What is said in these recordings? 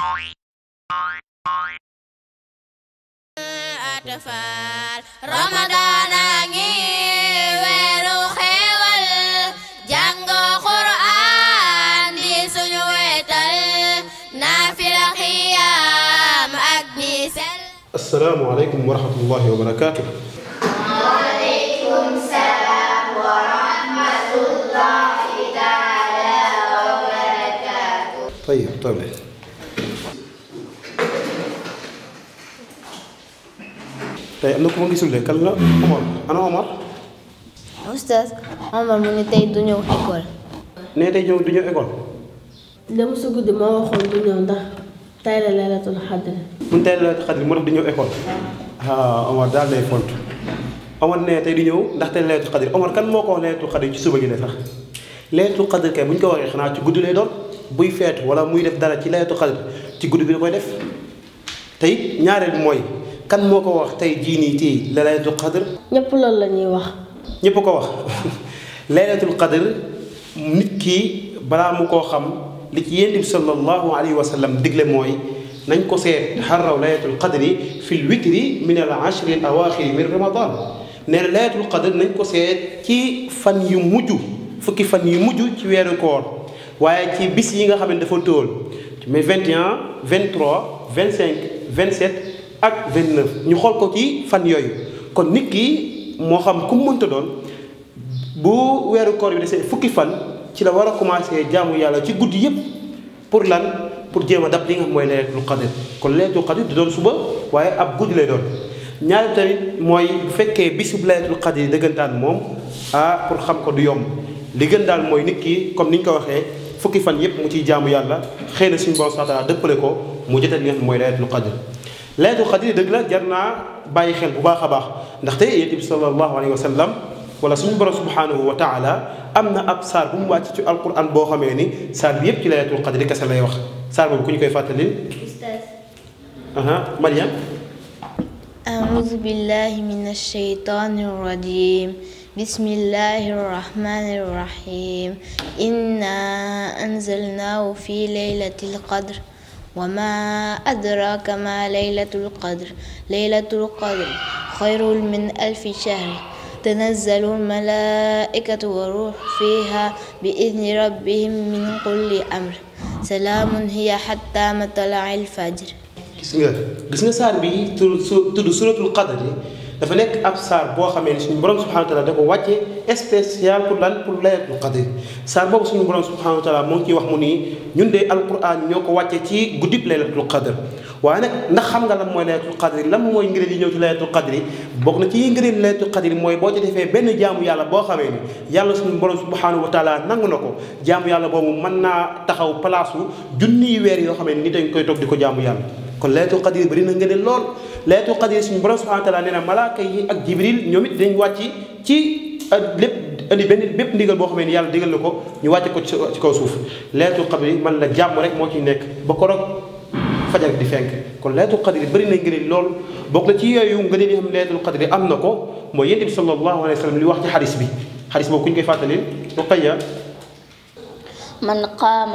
atfal Ramadan a ngi weeru xéewal jàng Qur'an di suñu wetal naafila xiyaam ak di sel asalaamaaleykum wa rahmatullahi wa barakaatu. waaleykum salaam wa rahmatullahi taala wa barakaatu tayib toog leen. tey am na ku ma gisul de kan la Omar ana Omar. Oustaz Omar mu ne tey du ñëw école. nee tey ñëw du ñëw école. dem su guddi moo waxoon du ñëw ndax tey la laylatul xadr bu ñu tey la xadri moo tax du ñëw école. ah Omar daal day font. Omar nee tey du ñëw ndax tey laylatul xadri Omar kan moo ko wax laylatul xadri ci suba gi ne sax. laylatul xadri kay bu ñu ko waxee xanaa ci guddi lay doon buy feetu wala muy def dara ci laylatul xadri ci guddi bi da koy def. tey ñaareel bi mooy kan moo ko wax tey jii nii tii la laylatul xadr ñëpp loolu la ñuy wax ñëpp ko wax laylatul qadr nit ki balaa mu koo xam li ci yonent bi sallallahu alayhi wa sallam digle mooy nañ ko seet xarraw laylatul qadri fi l witri min al ashri al awaaxiri min ramadan nee na laylatul qadr nañ ko seet ci fan yu mujj fukki fan yu mujj ci weeru koor waaye ci bis yi nga xam ne dafa tóol mais 21 23 25 27 ak 29 ñu xool ko ci fan yooyu kon nit ki moo xam ku mu mënta doon bu weeru koor bi desee fukki fan ci la war a commencé jaamu yàlla ci guddi yépp pour lan pour jéem a dab li nga xam mooy laylatul qadr kon laylatul qadr di doon suba waaye ab guddi lay doon ñaari tamit mooy bu fekkee bisu laylatul qadr yi dëggantaan moom ah pour xam ko du yomb li gën daal mooy nit ki comme ni ñu ko waxee fukki fan yépp mu ciy jaamu yàlla xëy na suñu borom subhanahu wa ta'ala dëppale ko mu jotal li nga xam mooy laylatul qadr laylatul qadr dëgg la jar naa bàyyi xel bu baax a baax ndaxte yonent bi sallallahu alayhi wa sallam wala suñu borom subhanahu wa taala am na ab saar bu mu wàcc ci alquran boo xamee ni saar bi yépp ci laylatul qadr kese lay wax saar boobu ku ñu koy fàttalil aha Mariam أعوذ بالله من الشيطان الرجيم بسم الله الرحمن الرحيم إنا أنزلناه في ليلة القدر وما أدراك ما ليلة القدر ليلة القدر خير من ألف شهر تنزل الملائكة والروح فيها بإذن ربهم من كل أمر سلام هي حتى مطلع الفجر gis nga gis nga saar bi tudd su tudd suratul qadr yi dafa nekk ab saar boo xamee ni suñu borom subhanahu wa taala da ko wàcce spécial pour lan pour laylatul qadr saar boobu suñu borom subhanahu wa taala moo ngi ciy wax mu nii ñun de alquran ñoo ko wàcce ci guddib laylatul qadr waaye nag ndax xam nga lan mooy laylatul qadr lan mooy ngëneel yi ñëw ci laylatul qadr bokk na ci ngëneel laylatul qadr mooy boo ci defee benn jaamu yàlla boo xamee ni yàlla suñu borom subhanahu wa taala nangu na ko jaamu yàlla boobu mën naa taxaw place u junniy weer yoo xamee ni dañ koy toog di ko jaamu yàlla kon laylatul qadr bëri na ngëneel lool laylatul qadr suñu borom subhanahu wa taala nee na malaaka yi ak jibril ñoom it dañ wàcc ci lépp indi benn bépp ndigal boo xamee ni yàlla digal na ko ñu wàcce ko ci kaw suuf laylatul qadr man la jàmm rek moo ciy nekk ba ko rog fajar di fenk kon laylatul qadr bëri na ngëneel lool bokk na ci yooyu ngëneel yi xam ne laylatul qadr am na ko mooy yonent bi sallallahu alayhi wa sallam li wax ci xadis bi xadis boobu ku ñu koy fàttali Ruqayya من قام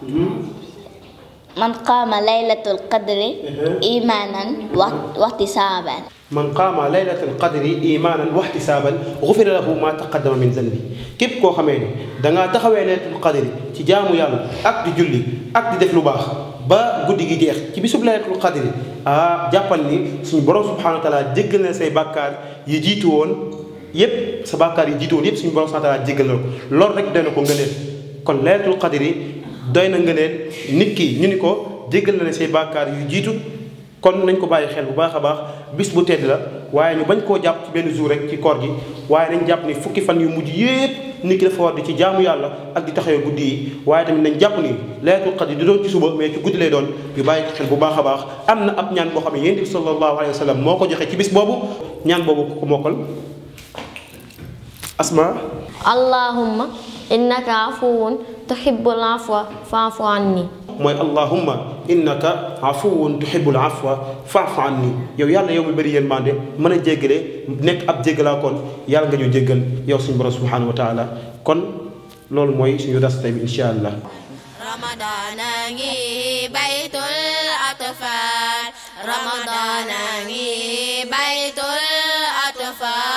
من قام ليلة القدر إيمانا واحتسابا man qaama laylatal qadri imaanan wa ihtisaaban gufira lahu ma taqaddama min zanbi képp koo xamee ni dangaa taxawee laylatul qadri ci jaamu yàlla ak di julli ak di def lu baax ba guddi gi jeex ci bisub laylatul qadri ah jàppal ni suñu borom subhanahu wa taala jéggal na say bàkkaar yi jiitu woon yépp sa bàkkaar yi jiitu woon yépp suñu borom subhanahu wa taala jéggal na ko loolu rek doy na ko ngëneel kon laylatul qadri doy na ngëneel nit ki ñu ni ko jéggal na ne say bàkkaar yu jiitu kon nañ ko bàyyi xel bu baax a baax bis bu tedd la waaye ñu bañ koo jàpp ci benn jour rek ci koor gi waaye nañ jàpp ni fukki fan yu mujj yépp nit ki dafa war di ci jaamu yàlla ak di taxawee guddi yi waaye tamit nañ jàpp ni laylatul qadr di doon ci suba mais ci guddi lay doon ñu bàyyi ko xel bu baax a baax am na ab ñaan boo xam ne yonent bi sallallahu alayhi wa sallam moo ko joxe ci bis boobu ñaan boobu ku ko mokkal asma اللهم إنك عفو تحب العفو فاعف عني mooy allahumma innaka afuwun tuhibbul afwa fa'fu anni yow yàlla yow mi bëri yërmande mën a jéggale nekk ab jéggalaa kon yàlla nga ñu jéggal yow suñu borom subhanahu wa taala kon loolu mooy suñu das tey bi insha allah رمضان بيت الأطفال رمضان بيت الأطفال